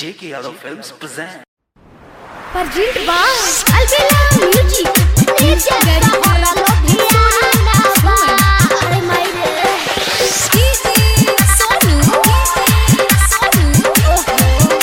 J.K. Yadav Films present. Perjint Bang Albela Music Ninja Gari Hora Lobhiana Are mai re Sonu Sonu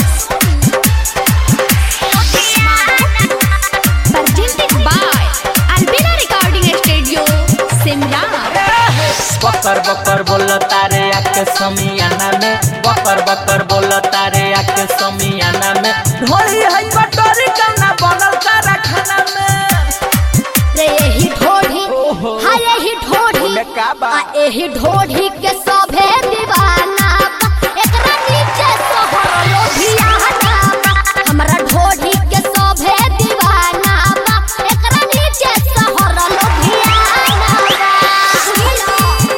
Perjinted by Albela Recording Studio Simla बकर बकर बोल तारे आके समियाना में बकर बकर बोल तारे आके समियाना में ढोली है कटोरी कना बनल तारा खाना में रे यही ढोढ़ी ओहो। हाँ यही ढोढ़ी बोले का बा? आ यही ढोढ़ी के सभे दीवाना बा। एकरा नीचे सोहर लोभियाना बा। हमरा ढोढ़ी के सभे दीवाना बा। एकरा नीचे सोहर लोभियाना बा।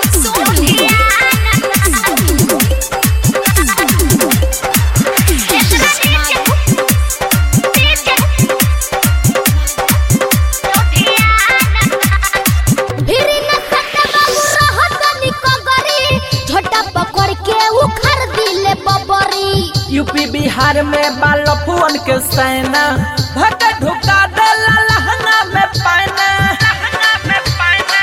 भिरी न सटे बाबू रहत निको गरी झोटा पकड़ के उखड़ दिले बबरी यूपी बिहार में बाल फुअन के सैना भट ढुका देला लहंगा में पाना लहंगा में पाना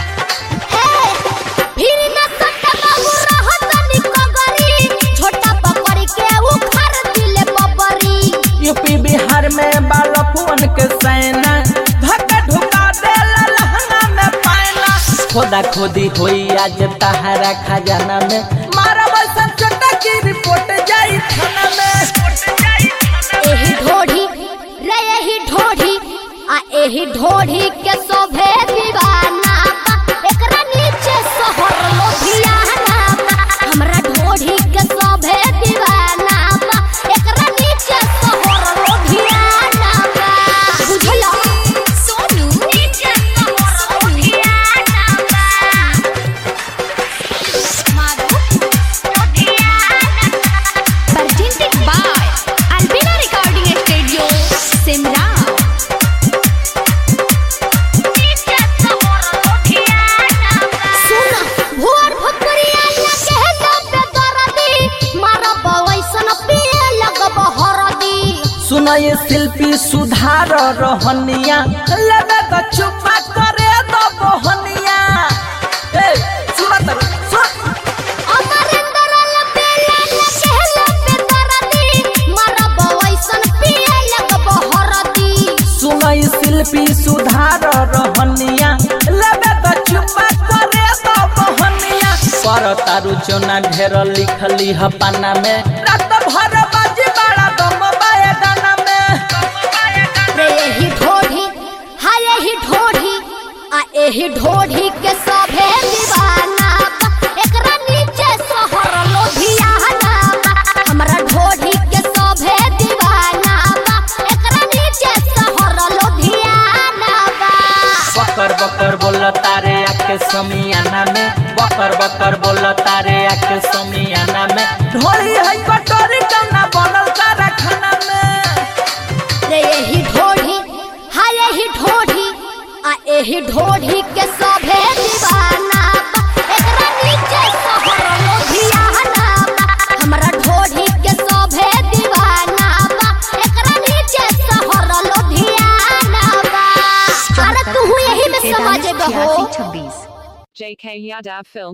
भिरी न सटे बाबू रहत निको गरी झोटा पकड़ के उखड़ दिले बबरी यूपी बिहार में बाल फुअन के सैना भट ढुका देला लहंगा में पाना खोदा खोदी होई आज तहारा खजाना में मारा बसन छोटा की रिपोर्ट जाई थाना में एही ढोढ़ी रे एही ढोढ़ी आ एही ढोढ़ी के शोभे दीवाना बा। एकरा नीचे सोहर लोभियाना बा। हमरा ढोढ़ी के शोभे दीवाना बा। एकरा नीचे सोहर लोभियाना बा। बुझला सोनू नीचे सोहर लोभियाना बा। माधु लोभियाना presented by Albina Recording Studio, Simla. सुना भोर भोकरिया लगे दबे दरदी मारा बवैसन पिए लगब हरदी सुन ये शिल्पी सुधार रहनिया लगे तो चुपा करे तो बहनिया ए सुन तर सुन अमरिंदर लपेला लगे लबे दरदी मारा बवैसन पिए लगब हरदी सुन ये शिल्पी सुधार रहनिया लगे तो चुपा करे तो बहनिया पर तारु चोना ढेर लिखली ह पाना में रात भर बाजी बड़ा दम बाए गाना में रे यही ढोढ़ी हाँ यही ढोढ़ी आ यही ढोढ़ी के सभे दीवाना बा। एकरा नीचे सोहर लोभियाना बा। हमरा ढोढ़ी के सभे दीवाना बा। एकरा नीचे सोहर लोभियाना बा। बकर बकर बोल तारे आके समियाना में बकर बकर बोल तारे आके समियाना में ढोली है कटोरी कना बनल तारा खाना में रे यही ढोढ़ी हाँ यही ढोढ़ी आ यही ढोढ़ी के सभे दीवाना बा। एकरा नीचे सोहर लोभियाना बा। हमरा ढोढ़ी के सभे दीवाना बा। एकरा नीचे सोहर लोभियाना बा। अरे तू यही में समझ गहो JK Yadav Film